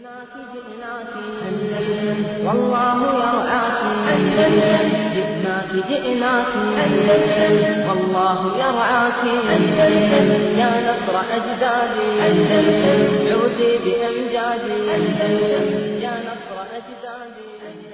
جئناك جئناك أندلس والله يرعاك أندلس جئناك جئناك أندلس والله يرعاك أندلس يا نصر أجدادي أندلس عودي بأمجادي أندلس يا نصر أجدادي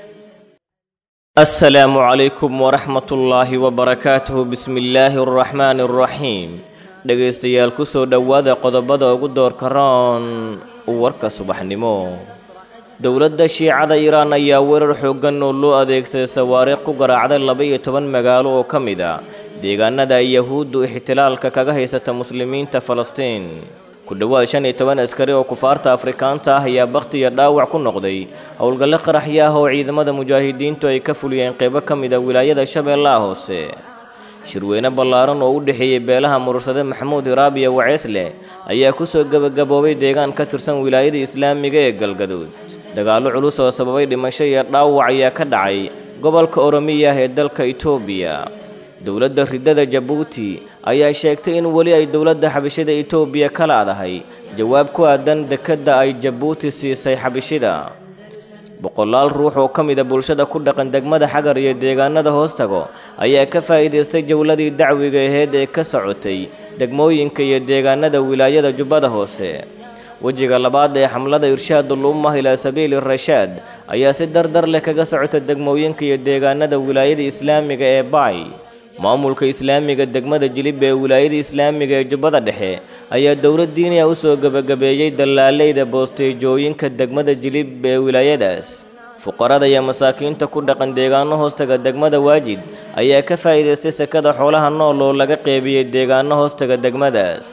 السلام عليكم ورحمة الله وبركاته بسم الله الرحمن الرحيم dhegaystayaal ku soo dhowaada qodobada ugu doorka roon warka subaxnimo dowladda shiicada iiraan ayaa weerar xooggan oo loo adeegsaday sawaariikh ku garaacday laba-iyo toban magaalo oo ka mid a deegaanada ay yahuuddu ixtilaalka kaga haysata muslimiinta falastiin ku dhowaad shan iyo toban askari oo kufaarta afrikaanta ah ayaa bakhti iyo dhaawac ku noqday howlgalle qaraxyo ah oo ciidamada mujaahidiintu ay ka fuliyeen qeybo ka mid a wilaayada shabeellaha hoose shirweyne ballaaran oo u dhexeeyey beelaha murursade maxamuud hiraabiya waceesle ayaa kusoo gebagaboobay deegaan ka tirsan wilaayada islaamiga ee galgaduud dagaallo culus oo sababay dhimasho iyo dhaawac ayaa ka dhacay gobolka oromiya ah ee dalka itoobiya dowladda ridada jabuuti ayaa sheegtay in weli ay dowladda xabishida itoobiya ka laadahay jawaab ku aadan dekedda ay jabuuti siisay xabishida boqolaal ruux oo ka mida bulshada ku dhaqan degmada xagar iyo deegaanada hoostago ayaa ka faa'iidaystay jowladii dacwiga aheyd ee ka socotay degmooyinka iyo deegaanada wilaayada jubbada hoose wejiga labaad ee xamlada irshaadul ummah ilaa sabiili rashaad ayaa si dardar leh kaga socota degmooyinka iyo deegaanada wilaayada islaamiga ee baay maamulka islaamiga degmada jilib ee wilaayada islaamiga ee jubbada dhexe ayaa dowlad diiniya u soo gebagabeeyey dallaaleyda boosteejooyinka degmada jilib ee wilaayadaas fuqarada iyo masaakiinta ku dhaqan deegaano hoostaga degmada waajid ayaa ka faa'iidaystay sekada xoolaha nool oo laga qeybiyey deegaano hoostaga degmadaas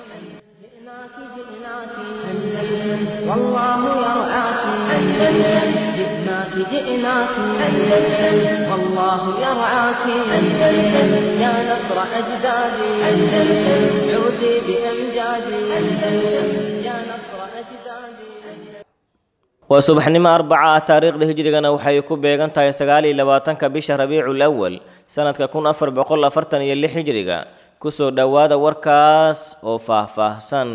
جئناك جئناك أندلس والله يرعاك أندلس جئناك جئناك أندلس والله يرعاك أندلس يا نصر أجدادي أندلس عودي بأمجادي أندلس يا نصر أجدادي waa subaxnimo arbaca ah taariikhda hijrigana waxay ku beegan tahay sagaal iyo labaatanka bisha rabiicul awal sanadka kun afar boqol afartan iyo lix hijriga kusoo dhowaada warkaas oo faahfaahsan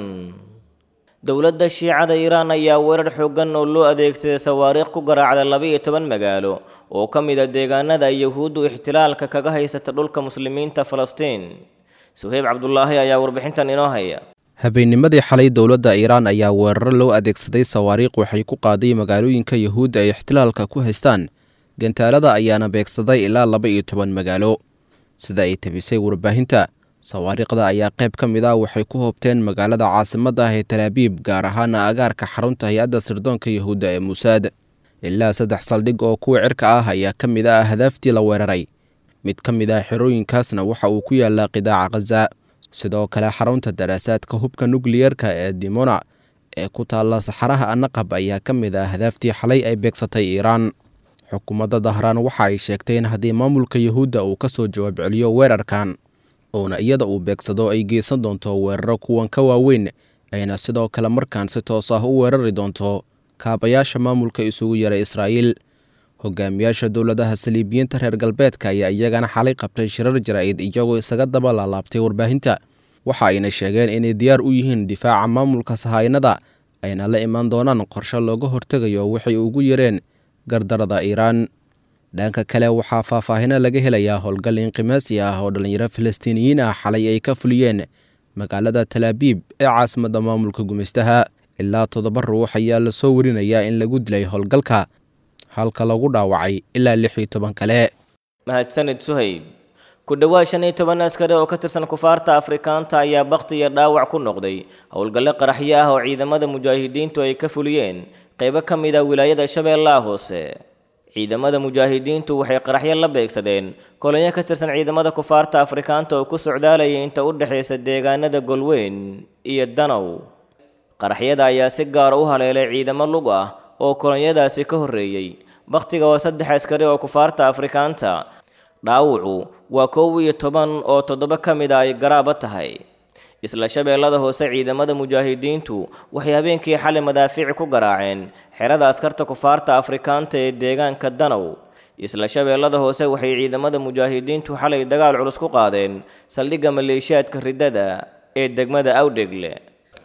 dowladda shiicada iiraan ayaa weerar xooggan oo loo adeegsaday sawaariikh ku garaacday laba-iyo toban magaalo oo ka mid a deegaanada ay yahuuddu ixtilaalka kaga haysata dhulka muslimiinta falastiin suheyb cabdulaahi ayaa warbixintan inoo haya habeennimadii xalay dowladda iiraan ayaa weeraro loo adeegsaday sawaariikh waxay ku qaaday magaalooyinka yahuudda ay ixtilaalka ku haystaan gantaalada ayaana beegsaday ilaa laba iyo toban magaalo sida ay tabisay warbaahinta sawaariikhda ayaa qayb ka mid ah waxay ku hoobteen magaalada caasimadda ah ee talaabiib gaar ahaana agaarka xarunta hay-adda sirdoonka yahuudda ee muusaad ilaa saddex saldhig oo kuwa cirka ah ayaa ka mid ah hadaaftii la weeraray mid ka mid ah xerooyinkaasna waxa uu ku yaalaa qidaaca khaza sidoo kale xarunta daraasaadka hubka nukliyerka ee dimona ee ku taalla saxaraha anaqab ayaa ka mid ah hadaaftii xalay ay beegsatay iiraan xukuumadda dahraan waxa ay sheegtay in haddii maamulka yahuudda uu ka soo jawaab celiyo weerarkan uuna iyada uu beegsado ay geysan doonto weeraro kuwan ka waaweyn ayna sidoo kale markaan si toos ah u weerari doonto kaabayaasha maamulka isugu yaray israa'iil hogaamiyaasha dowladaha saliibiyiinta reer galbeedka ayaa iyagana xalay qabtay shirar jaraa'id iyagoo isaga daba laalaabtay warbaahinta waxa ayna sheegeen inay diyaar u yihiin difaaca maamulka sahaynada ayna la imaan doonaan qorshe looga hortegayo waxay ugu yareen gardarada iiraan dhanka kale waxaa faahfaahino laga helayaa howlgal inqimaasi ah oo dhallinyaro falastiiniyiin ah xalay ay ka fuliyeen magaalada talaabiib ee caasimadda maamulka gumaystaha ilaa toddoba ruux ayaa lasoo warinayaa in lagu dilay howlgalka halka lagu dhaawacay ilaa lix iyo toban kale mahadsanid suhayb ku dhowaad shan iyo toban askari oo ka tirsan kufaarta afrikaanta ayaa bakhti iyo dhaawac ku noqday howlgalle qaraxyo ah oo ciidamada mujaahidiintu ay ka fuliyeen qeybo ka mid a wilaayada shabeellaha hoose ciidamada mujaahidiintu waxay qaraxyo la beegsadeen kolonyo ka tirsan ciidamada kufaarta afrikaanta oo ku socdaalayay inta u dhexaysa deegaanada golweyn iyo danow qaraxyada ayaa si gaara u haleelay ciidamo lug ah oo kolonyadaasi ka horreeyey bakhtiga waa saddex askari oo kufaarta afrikaanta dhaawucu waa kow iyo toban oo toddoba ka mid a ay garaaba tahay isla shabeellada hoose ciidamada mujaahidiintu waxay habeenkii xalay madaafiic ku garaaceen xerada askarta kufaarta afrikaanta ee deegaanka danow isla shabeellada hoose waxay ciidamada mujaahidiintu xalay dagaal culus ku qaadeen saldhigga maleeshiyaadka riddada ee degmada awdhegle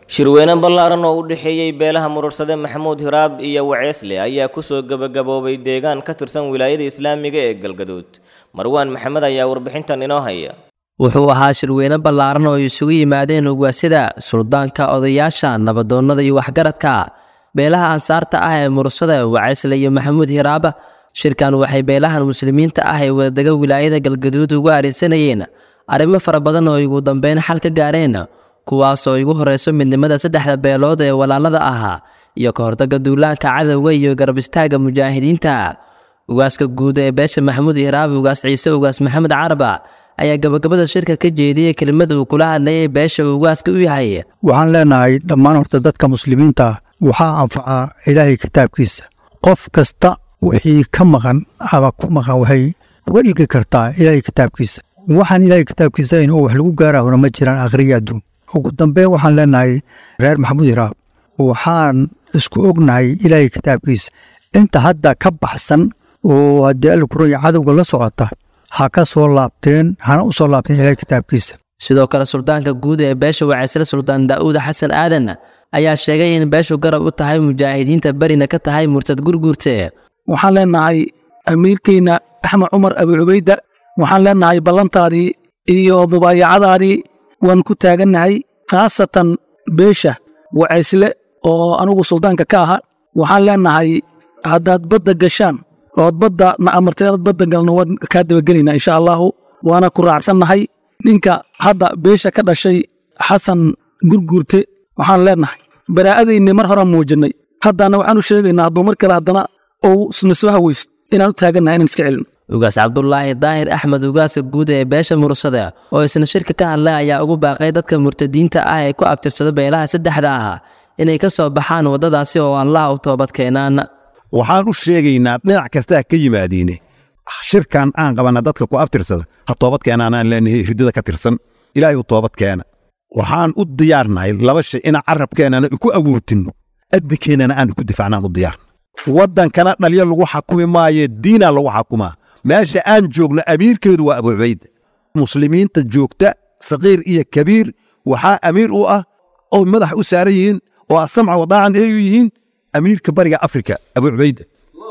shirweyne ballaaran oo u dhexeeyey beelaha murursade maxamuud hiraab iyo waceesle ayaa kusoo gebagaboobay deegaan ka tirsan wilaayada islaamiga ee galgaduud marwaan maxamed ayaa warbixintan inoo haya wuxuu ahaa shirweyne ballaaran oo ay isugu yimaadeen ugaasyada suldaanka odayaasha nabadoonnada iyo waxgaradka beelaha ansaarta ah ee murursada waceysle iyo maxamuud hiraaba shirkan waxay beelahan muslimiinta ah ee wadadega wilaayada galgaduud ugu arinsanayeen arrimo fara badan oo ugu dambeyn xal ka gaareen kuwaasoo igu horreyso midnimada saddexda beelood ee walaalada ahaa iyo ka hortagga duulaanka cadowga iyo garab istaagga mujaahidiinta ugaaska guud ee beesha maxamuud hiraab ugaas ciise ugaas maxamed caraba ayaa gabagabada shirka ka jeediyey kelimada uu kula hadlayay beesha uu ugaaska u yahay waxaan leenahay dhammaan horta dadka muslimiinta ah waxaa anfacaa ilaahay kitaabkiisa qof kasta wixii ka maqan ama ku maqan waxay uga dhigi kartaa ilaahay kitaabkiisa waxaan ilaahay kitaabkiisa in wax lagu gaarahona ma jiraan akhriya adduun ugu dambeyn waxaan leenahay reer maxamuud hiraab waxaan isku ognahay ilaahay kitaabkiisa inta hadda ka baxsan oo haddii alkuranya cadowga la socota ha ka soo laabteen hana u soo laabteen ilaahay kitaabkiisa sidoo kale suldaanka guud ee beesha waceysle suldaan daa'uud xasan aadan ayaa sheegay in beeshu garab u tahay mujaahidiinta berina ka tahay murtad gurguurte waxaan leenahay amiirkeyna axmed cumar abi cubayda waxaan leenahay ballantaadii iyo mubaayacadaadii waan ku taagannahay khaasatan beesha wacaysle oo anugu suldaanka ka aha waxaan leenahay haddaad badda gashaan ood badda na amartay inaad badda galno waan kaa dabagelaynaa insha allahu waana ku raacsannahay ninka hadda beesha ka dhashay xasan gurguurte waxaan leenahay baraa'adayni mar horaan muujinnay haddana waxaan u sheegaynaa hadduu mar kale haddana ou isna soo hawaysto inaan u taagannahay inaan iska celino ugaas cabdulaahi daahir axmed ugaaska guud ee beesha murursada oo isna shirka ka hadlay ayaa ugu baaqay dadka murtadiinta ah ee ku abtirsada beelaha saddexda ah inay ka soo baxaan waddadaasi oo allah u toobad keenaan waxaan u sheegaynaa dhinac kastaa ka yimaadiine shirkan aan qabanna dadka ku abtirsada ha toobad keenaanaan leenahay ridada ka tirsan ilaahay u toobad keena waxaan u diyaarnahay laba shay inaan carabkeennana ku awoortinno adinkeennana aan ku difaacnaan u diyaarna waddankana dhalyo lagu xakumi maaye diinaa lagu xakumaa meesha aan joogno amiirkeedu waa abu cubayda muslimiinta joogta saqiir iyo kabiir waxaa amiir u ah oo madax u saaran yihiin oo asamca wadaacan ay u yihiin amiirka bariga afrika abu cubayda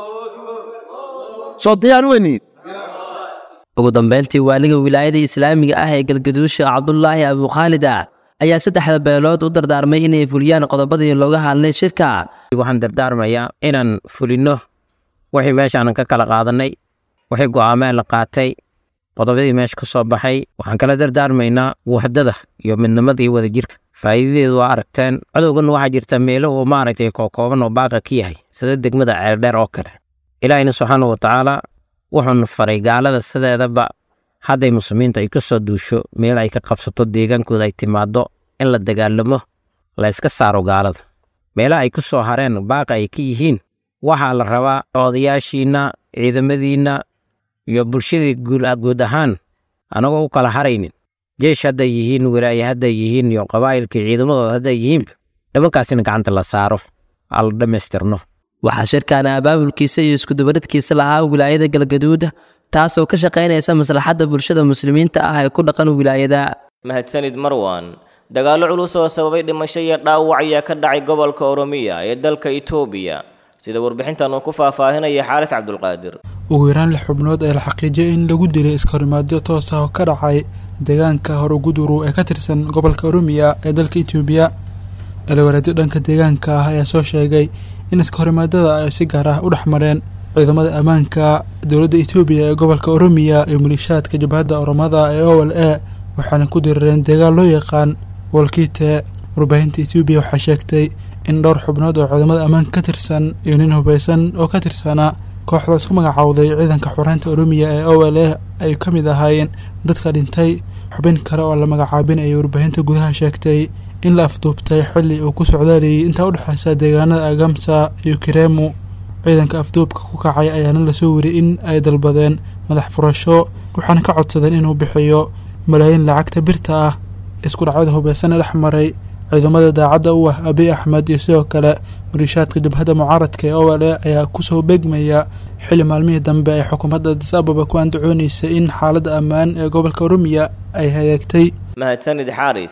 soo diyaar weyniin ugu dambeyntii waaliga wilaayada islaamiga ah ee galgaduusha cabdulaahi abukhaalid ah ayaa saddexda beelood u dardaarmay inay fuliyaan qodobadii looga hadlay shirka waxaan dardaarmayaa inaan fulinno wixii meeshaanan ka kala qaadannay wixii go'aameen la qaatay qodobadii meesha ka soo baxay waxaan kala dardaarmaynaa waxdada iyo midnimada iyo wadajirka faa'iidadeedu waa aragteen cadowgan waxaa jirta meelo uu maaragtay kookooban oo baaqa ka yahay sida degmada ceeldheer oo kale ilaahina subxaana wa tacaala wuxuuna faray gaalada sideedaba hadday muslimiinta ay ka soo duusho meel ay ka qabsato deegaankooda ay timaaddo in la dagaalamo la yska saaro gaalada meelaha ay ku soo hareen baaqa ay ka yihiin waxaa la rabaa odayaashiinna ciidamadiinna iyo bulshadii guud ahaan anagoo u kala haraynin jeesh hadday yihiin wilaaye hadday yihiin iyo qabaa'ilkii ciidamadooda hadday yihiinba nimankaasina gacanta la saaro aa la dhammaystirno waxaa shirkaana abaabulkiisa iyo iskudubaridkiisa lahaa wilaayada galgaduud taasoo ka shaqaynaysa maslaxadda bulshada muslimiinta ah ee ku dhaqan wilaayada mahadsanid marwan dagaallo culus oo sababay dhimasho iyo dhaawac ayaa ka dhacay gobolka oromiya ee dalka itoobiya sida warbixintan uu ku faahfaahinaya xaaris cabdulqaadir ugu yaraan lix xubnood ee la xaqiijiyay in lagu dilay iskahorimaadyo toos ah oo ka dhacay deegaanka horuguduru ee ka tirsan gobolka oromiya ee dalka itoobiya eelawareedyo dhanka deegaanka ah ayaa soo sheegay in iskahorimaadada ay si gaar ah u dhex mareen ciidamada ammaanka dowladda itoobiya ee gobolka oromiya iyo maliishaadka jabhadda oromada ee o l a waxaana ku dirireen deegaan loo yaqaan wolkiite warbaahinta etoobiya waxaa sheegtay in dhowr xubnood oo ciidamada ammaanka ka tirsan iyo nin hubaysan oo ka tirsanaa kooxda isku magacowday ciidanka xoreynta oromiya ee o l a ay ka mid ahaayeen dadka dhintay xubin kale oo la magacaabin ayay warbaahinta gudaha sheegtay in la afduubtay xilli uu ku socdaalayay intaa u dhexeysa deegaanada agamsa iyo kiremu ciidanka afduubka ku kacay ayaana lasoo weriyay in ay dalbadeen madax furasho waxaana ka codsadeen inuu bixiyo malaayiin lacagta birta ah isku dhacyada hubeysana dhex maray ciidamada daacadda u ah abiy axmed iyo sidoo kale maliishaadka jabhadda mucaaradka ee o l a ayaa kusoo beegmaya xilli maalmihii dambe ay xukuumadda adis ababa ku andacoonaysay in xaaladda ammaan ee gobolka oromiya ay hagaagtay mahadsanid xaaris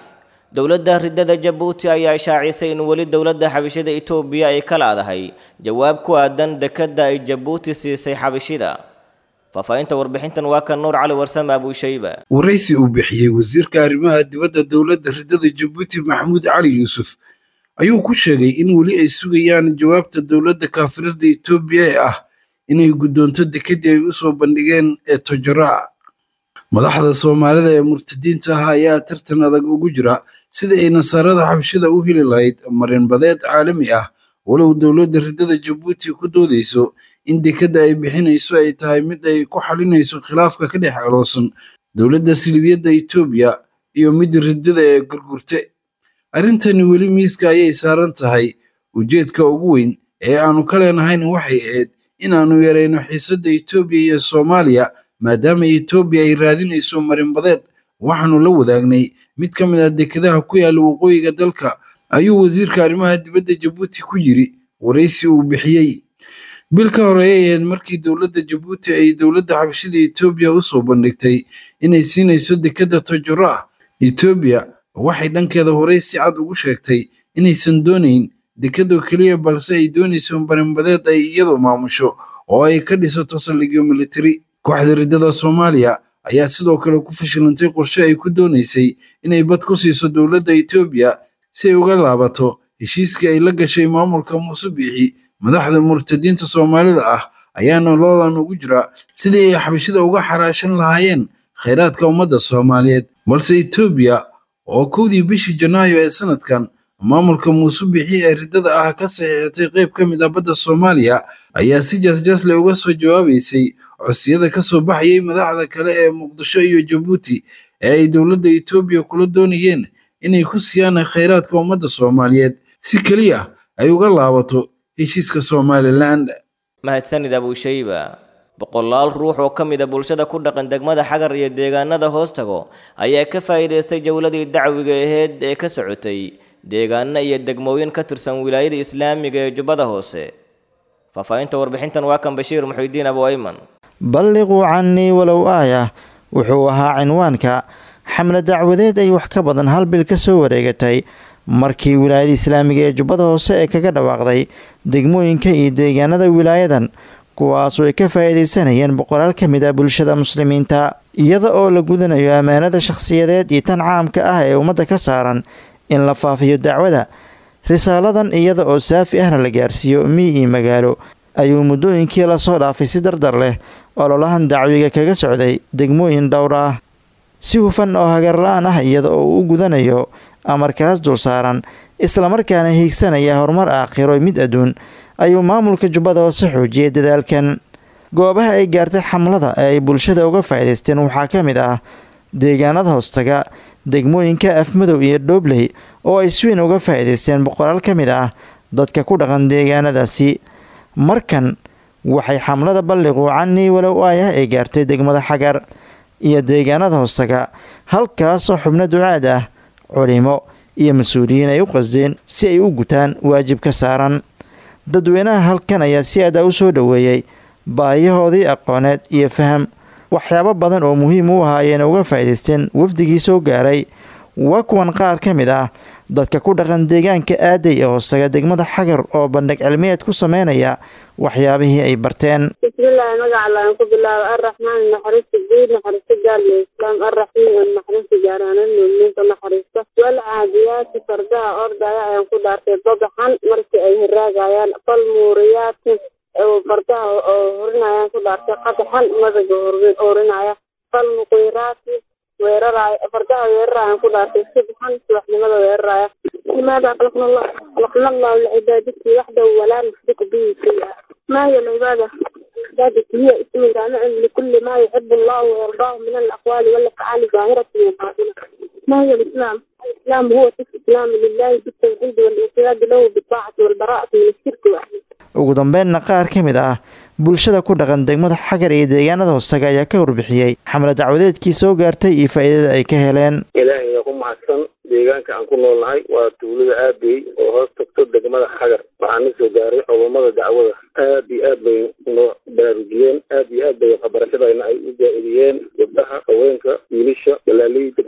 dowladda ridada jabuuti ayaa ishaacisay in weli dowladda xabashida itoobiya ay ka laadahay jawaab ku aadan dekedda ay jabuuti siisay xabashida faahfaahinta warbixintan waa kan nuur cali warsame abuushayba waraysi uu bixiyey wasiirka arrimaha dibadda dowladda ridada jabuuti maxamuud cali yuusuf ayuu ku sheegay in weli ay sugayaan jawaabta dowladda kaafirada itoobiya ee ah inay guddoonto dekedii ay u soo bandhigeen ee tojoraa madaxda soomaalida ee murtadiinta ah ayaa tartan adag ugu jira sidii ay nasaarada xabashida u heli lahayd marinbadeed caalami ah walow dowladda ridada jabuuti ku doodayso in dekedda ay bixinayso ay tahay mid ay ku xalinayso khilaafka ka dhex aloosan dowladda silibiyadda itoobiya iyo mid ridada ee gurgurte arrintani weli miiska ayay saaran tahay ujeedka ugu weyn ee aanu ka leenahayn waxay ahayd inaannu yarayno xiisadda itoobiya iyo soomaaliya maadaama itoobiya ay raadinayso marinbadeed waxaannu la wadaagnay mid ka mid ah dekedaha ku yaalla waqooyiga dalka ayuu wasiirka arrimaha dibadda jabuuti ku yiri waraysi uu bixiyey bil ka horeeyay ahayd markii dowladda jabuuti ay dowladda xabashida itoobiya u soo bandhigtay inay siinayso dekedda tojora ah itoobiya waxay dhankeeda horey si cad ugu sheegtay inaysan doonayn dekedoo keliya balse ay doonayso marinbadeed ay iyadu maamusho oo ay ka dhisato saldhigyo militari kooxda ridada soomaaliya ayaa sidoo kale ku fashilantay qorshe ay ku doonaysay inay bad ku siiso dowladda itoobiya si ay uga laabato heshiiskii ay la gashay maamulka muuse biixi madaxda murtadiinta soomaalida ah ayaana loolan ugu jira sidii ay xabashida uga xaraashan lahaayeen khayraadka ummadda soomaaliyeed balse itoobiya oo kowdii bishii janaayo ee sanadkan maamulka muuse bixi ee ridada ah ka saxiixatay qayb ka mid ah badda soomaaliya ayaa si jaasjaasle uga soo jawaabaysay codsiyada ka soo baxayay madaxda kale ee muqdisho iyo jabuuti ee ay dowladda itoobiya kula doonayeen inay ku siiyaan khayraadka ummadda soomaaliyeed si keliya ay uga laabato heshiiska somalilan mahadsanid abuushayba boqolaal ruux oo ka mid a bulshada ku dhaqan degmada xagar iyo deegaanada hoostago ayaa ka faa'iidaystay jowladii dacwiga aheyd ee ka socotay deegaano iyo degmooyin ka tirsan wilaayada islaamiga ee jubbada hoose faahfaahinta warbixintan waa kan bashiir muxuudiin abu ayman balliquu cannii walow aayah wuxuu ahaa cinwaanka xamle dacwadeed ay wax ka badan hal bil ka soo wareegatay markii wilaayada islaamiga ee jubbada hoose ee kaga dhawaaqday degmooyinka iyo deegaanada wilaayadan kuwaasoo ay ka faa'iidaysanayeen boqolaal ka mid ah bulshada muslimiinta iyada oo la gudanayo ammaanada shakhsiyadeed iyo tan caamka ah ee ummadda ka saaran in la faafiyo dacwada risaaladan iyada oo saafi ahna la gaarsiiyo mii iyo magaalo ayuu muddooyinkii lasoo dhaafay si dardar leh ololahan dacwiga kaga socday degmooyin dhowr ah si hufan oo hagarla-aan ah iyada oo uu u gudanayo amarkaas dul saaran islamarkaana hiigsanaya horumar aakhiro mid adduun ayuu maamulka jubbada hoose xoojiyay dadaalkan goobaha ay gaartay xamlada ee ay bulshada uga faa'iidaysteen waxaa ka mid ah deegaanada hoostaga degmooyinka afmadow iyo dhoobley oo ay sweyn uga faa'iidaysteen boqolaal ka mid ah dadka ku dhaqan deegaanadaasi markan waxay xamlada balliquu cannii walow aayah ay gaartay degmada xagar iyo deegaanada hoostaga halkaasoo xubno ducaad ah culimo iyo mas-uuliyiin ay u qasdeen si ay u gutaan waajib ka saaran dadweynaha halkan ayaa si adaa u soo dhoweeyey baayahoodii aqooneed iyo faham waxyaabo badan oo muhiim u ahaa ayayna uga faa'iidaysteen wafdigii soo gaaray waa kuwan qaar ka mid ah dadka ku dhaqan deegaanka aaday ee hoostaga degmada xagar oo bandhig cilmiyeed ku sameynaya waxyaabihii ay barteen bismillaahi magaca laan ku bilaaba arraxmaan naxariista guud naxariista gaarla islaam arraxiim naxariista gaaraanan muuminiinta naxariista wal caadiyaati fardaha ordaya ayaan ku dhaartay badaxan markii ay hiraagayaan fal muuriyaati fardaha oo horinayaan ku dhaartay qadaxan madaga horinaya fal muqiiraati weeraraya fardaha weerarayaan ku dhaartay subxan subaxnimada weeraraya limaada khalaqna allah khalaqna allahu licibaadati waxdahu walaa nushriku bihi shay'a ما هي العبادة؟ عبادة هي اسم جامع لكل ما يحب الله ويرضاه من الأقوال والأفعال ظاهرة وباطنة. ما هي الإسلام؟ الإسلام هو الاستسلام لله بالتوحيد والانقياد له بالطاعة والبراءة من الشرك وأهله. ugu dambeynna qaar ka mid ah bulshada ku dhaqan degmada xagar iyo deegaanada hoostaga ayaa ka warbixiyey xamle dacwadeedkii soo gaartay iyo faa'iidada ay ka heleen ilaahay yaa ku mahadsan deegaanka aan ku noolnahay waa tuulada aabey oo hoos tagto degmada xagar waxaana soo gaaray culummada dacwada aad iyo aad bay noo baraarujiyeen aad iyo aad bay waxbarashadayna ay u jaa-idiyeen gabdhaha haweenka wiilasha galaaleyda ganacsatada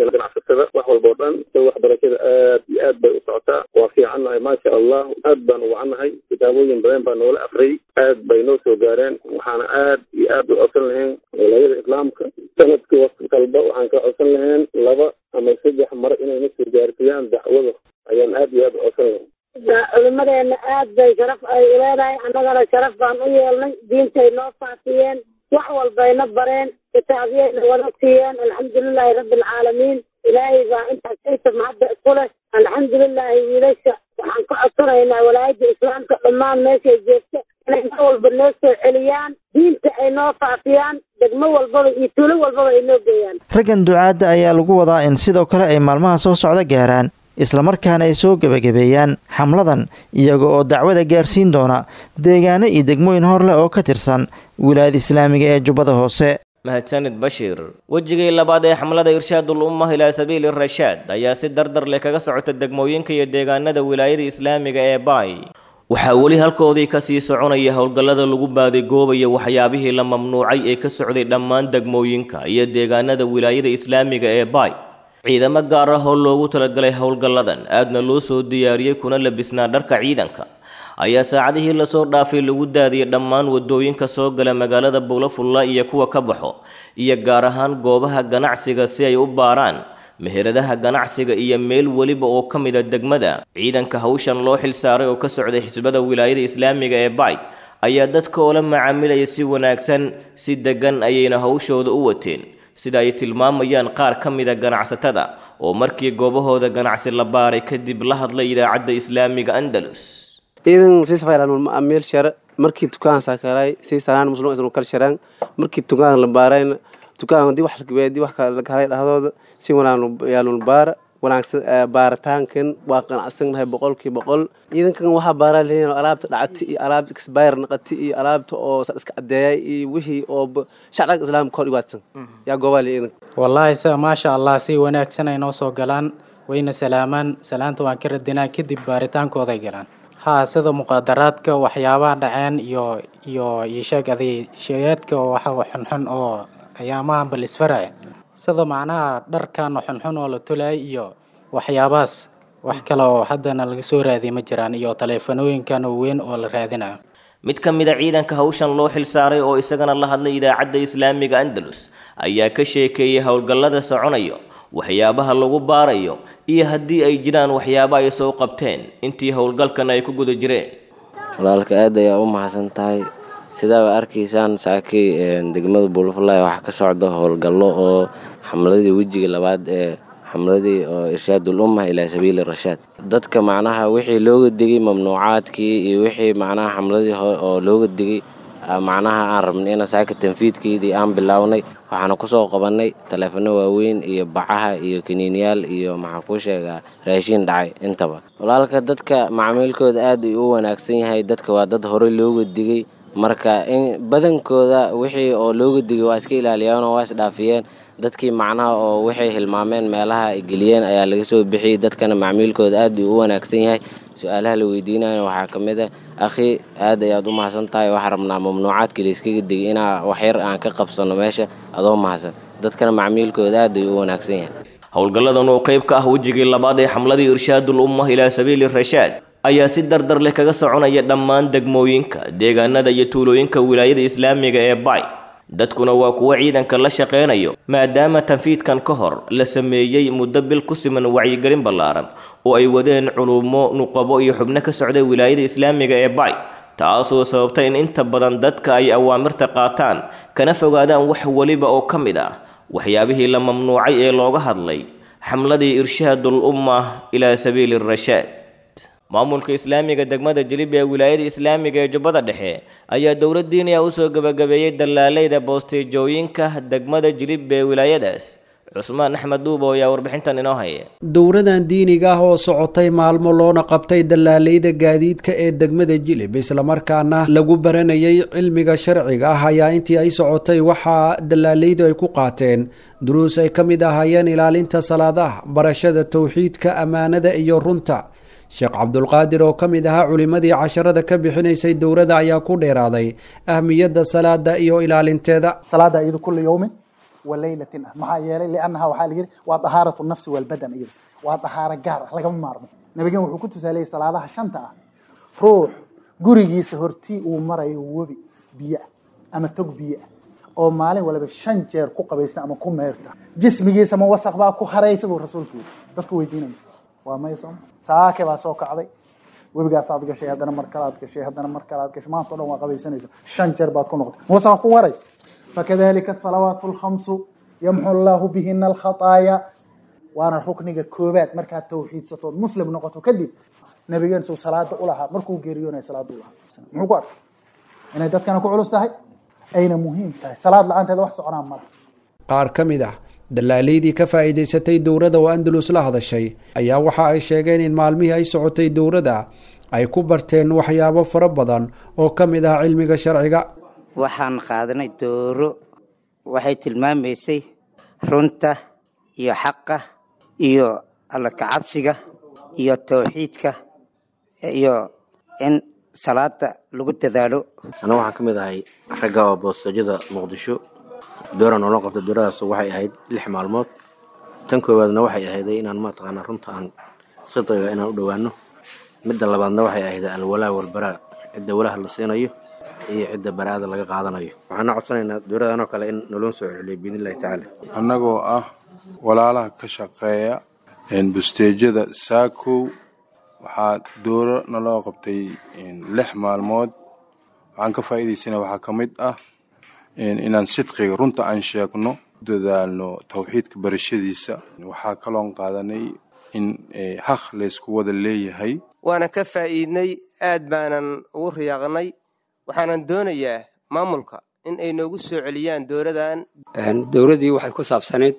faa'iidaystada wax walba oo dhan so waxbarashada aad iyo aad bay u socotaa waa fiicannahay maasha allah aad baan u wacannahay kitaabooyin badan baa noola akriyay aad bay noo soo gaareen waxaana aad iyo aad u codsan lahayn wilaayada islaamka sanadkii waqti kalba waxaan ka codsan lahayn laba ama saddex mar inayna soo gaarsiiyaan dacwada ayaan aad iyo aad u codsan lahayn culimadeena aad bay sharaf ay leedahay annagana sharaf baan u yeelnay diintay noo faafiyeen wax walbayna bareen kitaabyayna wada siiyeen alxamdulilaahi rabbi alcaalamiin ilaahay baa intaas ciisa mahadda isku leh alxamdulilaahi wiilasha waxaan ka codsanaynaa walaayadda islaamka dhammaan meeshay joogta inay mar walba noo soo celiyaan diinta ay noo faafiyaan degmo walbaba iyo tuulo walbaba ay noo geeyaan raggan ducaadda ayaa lagu wadaa in sidoo kale ay maalmaha soo socda gaaraan islamarkaana ay soo gebagabeeyaan xamladan iyaga oo dacwada gaarsiin doona deegaano iyo degmooyin hor leh oo ka tirsan wilaayada islaamiga ee jubbada hoose mahadsanid bashiir wejigii labaad ee xamlada irshaadul ummah ilaa sabiili rashaad ayaa si dardar leh kaga socota degmooyinka iyo deegaanada wilaayada islaamiga ee baay waxaa weli halkoodii kasii soconaya howlgallada lagu baadigoobayo waxyaabihii la mamnuucay ee ka socday dhammaan degmooyinka iyo deegaanada wilaayada islaamiga ee baay ciidamo gaar ah oo loogu talagalay howlgalladan aadna loo soo diyaariyey kuna labisnaa dharka ciidanka ayaa saacadihii lasoo dhaafay lagu daadiyey dhammaan wadooyinka soo gala magaalada buulafulla iyo kuwa ka baxo iyo gaar ahaan goobaha ganacsiga si ay u baaraan meheradaha ganacsiga iyo meel weliba oo ka mida degmada ciidanka hawshan loo xilsaaray oo ka socday xisbada wilaayada islaamiga ee baay ayaa dadka oola macaamilaya si wanaagsan si degan ayayna hawshooda u wateen sida ay tilmaamayaan qaar ka mida ganacsatada oo markii goobahooda ganacsi la baaray kadib la hadlay idaacadda islaamiga andalus ciidan sii safaylaan macaamiil share markii dukaan sakaray sii sanaan muslim isnu kal sharaan markii dukaan la baarayn dukaan di wax di wax kala kala dhahdooda si wanaan yaalun baara wanaagsan baaritaankan waa qanacsannahay boqolkii boqol ciidankan waxaa baaraa leeyihin alaabta dhacati iyo alaabta exbayr naqati iyo alaabta oo iska cadeeyay iyo wixii oo shacabka islaamka hor dhibaatsan yaa goobaa le ciidanka wallaahi sa maasha allah si wanaagsan ay noo soo galaan wayna salaamaan salaanta waan ka radinaa kadib baaritaankooday galaan haa sida muqaadaraadka waxyaabaha dhaceen iyo iyo iyo sheeg aday sheegaadka waxa xunxun oo ayaamahan bal isfaraya sida macnaha dharkan xunxun oo la tolay iyo waxyaabahaas wax kale oo haddana laga soo raadiya ma jiraan iyo taleefanooyinkan weyn oo la raadinayo mid ka mid a ciidanka hawshan loo xilsaaray oo isagana la hadlay idaacadda islaamiga andalus ayaa ka sheekeeyey howlgallada soconayo waxyaabaha lagu baarayo iyo haddii ay jiraan waxyaabo ay soo qabteen intii howlgalkan ay ku guda jireen walaalka aad ayaa u mahadsan tahay sidaaba arkaysaan saakay degmada buulafulay waxaa ka socda howlgallo oo xamladii wejiga labaad ee xamladii oo irshaadul ummah ilaa sabiili rashaad dadka macnaha wixii looga digay mamnuucaadkii iyo wixii macnaha xamladii oo looga digay macnaha aan rabnay ina saaka tanfiidkeydii aan bilownay waxaana kusoo qabannay taleefano waaweyn iyo bacaha iyo kaniiniyaal iyo maxaa kuu sheegaa raashiin dhacay intaba walaalka dadka macmiilkooda aad ay u wanaagsan yahay dadka waa dad horey looga digay marka in badankooda wixii oo looga digay waa iska ilaaliyeen oo waa isdhaafiyeen dadkii macnaha oo waxay hilmaameen meelaha ay geliyeen ayaa laga soo bixiyey dadkana macmiilkooda aad uu u wanaagsan yahay su-aalaha la weydiinaya waxaa ka mid a akhi aad ayaad u mahadsan tahay waxaa rabnaa mamnuucaadkii layskaga digay inaa waxyar aan ka qabsanno meesha adoo mahadsan dadkana macmiilkooda aad ayuu u wanaagsan yahay howlgalladan oo qayb ka ah wejigii labaad ee xamladii irshaadul ummah ilaa sabiili rashaad ayaa si dardar leh kaga soconaya dhammaan degmooyinka deegaanada iyo tuulooyinka wilaayada islaamiga ee bay dadkuna waa kuwo ciidanka la shaqaynayo maadaama tanfiidkan ka hor la sameeyey muddo bil ku siman wacyigelin ballaaran oo ay wadeen culumo nuqabo iyo xubno ka socday wilaayada islaamiga ee bay taasoo sababta in inta badan dadka ay awaamirta qaataan kana fogaadaan wax weliba oo ka mid ah waxyaabihii la mamnuucay ee looga hadlay xamladii irshaadul ummah ilaa sabiili rashaad maamulka islaamiga degmada jilib ee wilaayada islaamiga ee jubbada dhexe ayaa dowlad diiniya usoo gebagabeeyey dallaaleyda boosteejooyinka degmada jilib ee wilaayadaas cusmaan axmed duubo ayaa warbixintan inoo haya dowradan diiniga ah oo socotay maalmo loona qabtay dallaaleyda gaadiidka ee degmada jilib islamarkaana lagu baranayay cilmiga sharciga ah ayaa intii ay socotay waxaa dallaaleydu ay ku qaateen duruus ay ka mid ahaayeen ilaalinta salaadaha barashada towxiidka ammaanada iyo runta sheekh cabdulqaadir oo ka mid ahaa culimmadii casharada ka bixinaysay dowladda ayaa ku dheeraaday ahmiyadda salaada iyo ilaalinteeda salaada iyadu kulli yowmin wa laylatin ah maxaa yeelay liannaha waxaa la yidhi waa dahaaratu nafsi walbadan iyada waa dahaaro gaar ah lagama maarmo nabigan wuxuu ku tusaaleeyey salaadaha shanta ah ruux gurigiisa hortii uu marayo webi biyo ah ama tog biyo ah oo maalin waliba shan jeer ku qabaysta ama ku meerta jismigiisa ma wasaq baa ku haraysa buu rasuulku yidhi dadku weydiinaya waa may sooma saake baa soo kacday webigaasaad gashay haddana mar kalaad gashay haddana mar kalaad gashay maanta o dhan waa qabaysanaysa shan jeer baad ku noqotay ma wasaq ku waray fakadalika asalawaatu alkhamsu yamxu allahu bihina alkhataaya waana rukniga koobaad markaad tawxiidsatood muslim noqoto kadib nabigeen suu salaada u lahaa markuu geeriyoonaya salaada u lahaa muxuu ku arkay inay dadkana ku culus tahay ayna muhiim tahay salaad la-aanteeda wax soconaa mala qaar ka mid ah dallaalaydii ka faa'iidaysatay dowladda oo andalus la hadashay ayaa waxa ay sheegeen in maalmihii ay socotay dowladda ay ku barteen waxyaabo fara badan oo ka mid ah cilmiga sharciga waxaan qaadanay dooro waxay tilmaamaysay runta iyo xaqa iyo alla kacabsiga iyo tawxiidka iyo in salaada lagu dadaalo aniga waxaan ka mid ahay ragga oo boostajada muqdisho dooran oo la qabta dooradaas waxay ahayd lix maalmood tan koowaadna waxay ahayd inaan mataqaanaa runta aan sidqiga inaan u dhowaano midda labaadna waxay ahayd alwalaa walbaraa cidda walaha la siinayo iyo cidda baraada laga qaadanayo waxaana codsanaynaa dowladan oo kale in naloo soo celiyo biidnillahi tacaala annagoo ah walaalaha ka shaqeeya busteejada saakow waxaa dooro naloo qabtay lix maalmood waxaan ka faa'iidaysana waxaa ka mid ah inaan sidqiga runta aan sheegno dadaalno tawxiidka barashadiisa waxaa kaloon qaadanay in haq laysku wada leeyahay waana ka faa'iidnay aad baanan ugu riyaaqnay waxaanan doonayaa maamulka in ay noogu soo celiyaan dowladan dowladdii waxay ku saabsaneyd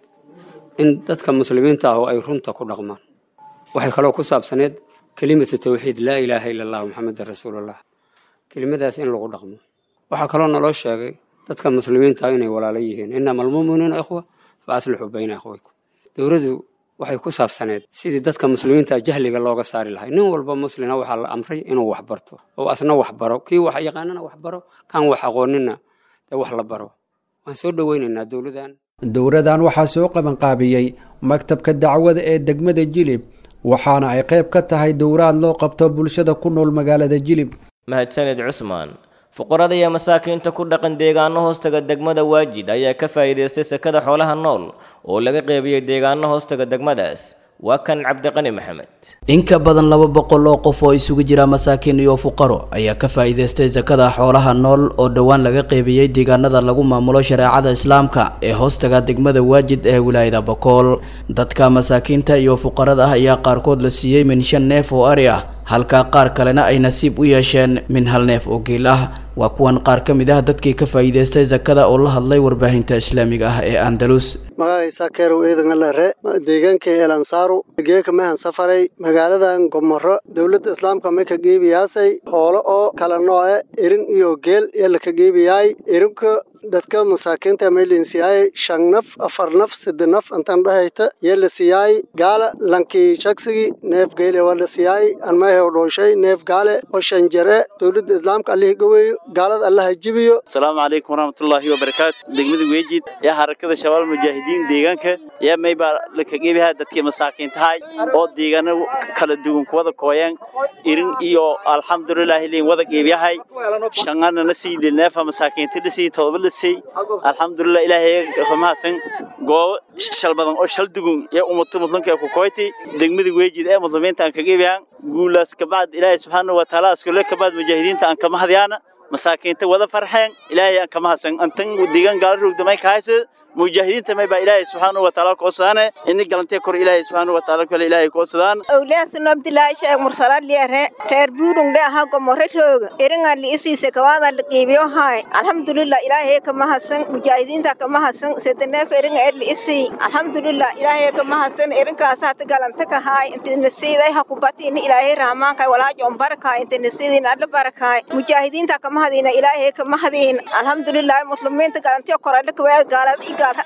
in dadka muslimiinta ah oo ay runta ku dhaqmaan waxay kaloo ku saabsaneyd kelimatu tawxiid laa ilaaha ila allah maxamedan rasuulullah kelimadaas in lagu dhaqmo waxaa kaloo naloo sheegay dadka muslimiinta ah inay walaalo yihiin inama almu'minuuna ikhwa fa aslixuu bayna akhwaykum dowladdu waxay ku saabsaneed sidii dadka muslimiinta jahliga looga saari lahay nin walba muslina waxaa la amray inuu wax barto oo asna wax baro kii wax yaqaanana wax baro kan wax aqoonina dee wax la baro waan soo dhoweynaynaa dowladan dowladan waxaa soo qabanqaabiyey maktabka dacwada ee degmada jilib waxaana ay qayb ka tahay dowraad loo qabto bulshada ku nool magaalada jilib mahadsanid cusmaan fuqarada iyo masaakiinta ku dhaqan deegaano hoostaga degmada waajid ayaa ka faa'iidaystay sekada xoolaha nool oo laga qeybiyey deegaano hoostaga degmadaas waa kan cabdiqani maxamed in ka badan laba boqol oo qof oo isugu jira masaakiin iyo fuqaro ayaa ka faa'iidaystay sakada xoolaha nool oo dhowaan laga qeybiyey deegaanada lagu maamulo shareecada islaamka ee hoostaga degmada waajid ee wilaayada bokool dadka masaakiinta iyo fuqarada ah ayaa qaarkood la siiyey min shan neef oo ari ah halka qaar kalena ay nasiib u yeesheen min hal neef oo geel ah waa kuwan qaar ka mid ah dadkii ka faa'iidaystay sakada oo la hadlay warbaahinta islaamiga ah ee andalus magacaysa keerow eedan alare deegaanka eelansaaru geeka mehan safaray magaaladan gomoro dowladda islaamka may ka geebiyaasay hoolo oo kala nooce irin iyo geel yala ka geebiyaay irinka dadka masaakiinta maylin siyaay shan naf afar naf sida naf intan dhahayta yala siyaay gaala lanki shaksigi neef geele wala siyaay anmahe dhooshay neef gaale oo shan jare dowladda islaamka alihi gaweeyo gaalada allaha jibiyo asalaamu calaykum waraxmatullaahi wabarakaatu degmada weejid yaa harakada shabaal mujaahidiin deegaanka yaa maybaa laka geebihaa dadkii masaakiintahay oo deegaano kala duwan kuwada kooyaan irin iyo alxamdulilaahi liin wada geebiyahay shangana na sii neefa masaakiinta la sii todoba la sii alxamdulilah ilaahay mahadsan goobo shal badan oo shal dugun yaa ummata muslimka ku kooyti degmada weejid ee muslimiinta aan ka geebiyaan guulaas kabacd ilaahay subxaanahu wa tacaala iskule kabacd mujaahidiinta aan kama hadyaana masaakiinta wada farxeen ilaahay aan kama hadsan antan deegaan gaala rogdamay ka haysa mujaahidiinta may baa ilaahay subxaanahu wa tacaala koodsadaan ini galantee kor ilaahay subxaanahu wa tacaala kale ilaahay koodsadaan awliyaasno abdilaahi sheekh mursalaad liare reer buurung dhe aha gomore rooga eringa li isiise kawaada la qiibiyo haay alxamdulilah ilaahay kama hadsan mujaahidiinta kama hadsan sedaneef eringa er li isii alxamdulilah ilaahay kama hadsan erinkaas hata galanta ka haay inti nasiiday ha kubati ini ilaahay rahmaanka walaajo on barakaay inti nasiidin alla barakaay mujaahidiinta kama hadina ilaahay kama hadin alxamdulilah muslimiinta galantiyo korale kawaad gaalad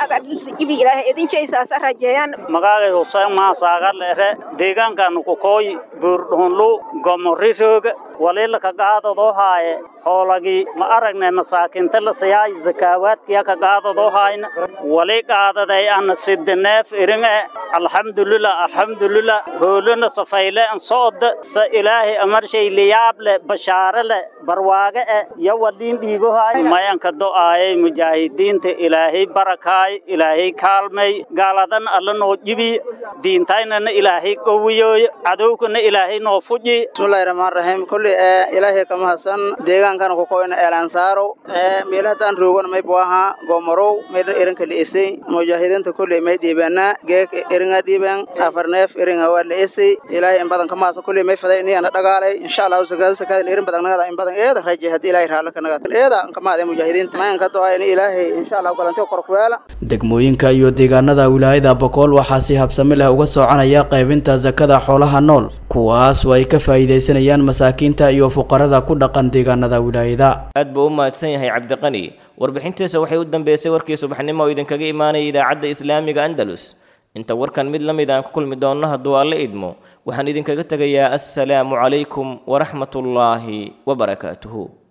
magacay huseen maasaaga leere deegaankaanu ku kooy buurdhuunlu gomori rooga wali laka qaadadoo haaye hoolagii ma aragne masaakinta la siyaay zakaawaadkiya ka qaadadoo haayna wali qaadaday ana sidineef iringe alxamdulilah alxamdulilah hoolana safayle an sooda sa ilaahay amarshay liyaab le bashaare le barwaage e yo waliin dhiigo haay mayanka do'aayay mujaahidiinta ilaahay barakaay ilaahay kaalmay gaaladan alla noo jibi diintaynana ilaahay qowiyooy cadowkana ilaahay noo fuji bismillahi rahmaan rahiim kulli ee ilaahay kama hasan deegaankana ku koyna eelansaaro ee meelahataan roogana may buaha gomorow meydna erinka li'isay mujaahidiinta kulli may dhiibeena geek eringa dhiiben afarneef eringa waa li'isay ilaahay in badan kama hasan kulli may faday iniyana dhagaalay insha allahu sakada sakadan erin badan nagada in badan eeda raje haddii ilaahay raala ka nagada eeda kama haday mujaahidiinta mayanka doa in ilaahay insha allahu galantiyo kor kuweela degmooyinka iyo deegaanada wilaayada bokool waxaa si habsami leh uga soconaya qaybinta sakada xoolaha nool kuwaas oo ay ka faa'iidaysanayaan masaakiinta iyo fuqarada ku dhaqan deegaanada wilaayada aad buu u mahadsan yahay cabdiqani warbixintiisa waxay u dambeysay warkii subaxnimo oo idinkaga imaanaya idaacadda islaamiga andalus inta warkan mid la mid aan ku kulmi doonno hadduu alla idmo waxaan idinkaga tegayaa assalaamu calaykum waraxmatullaahi wabarakaatuhu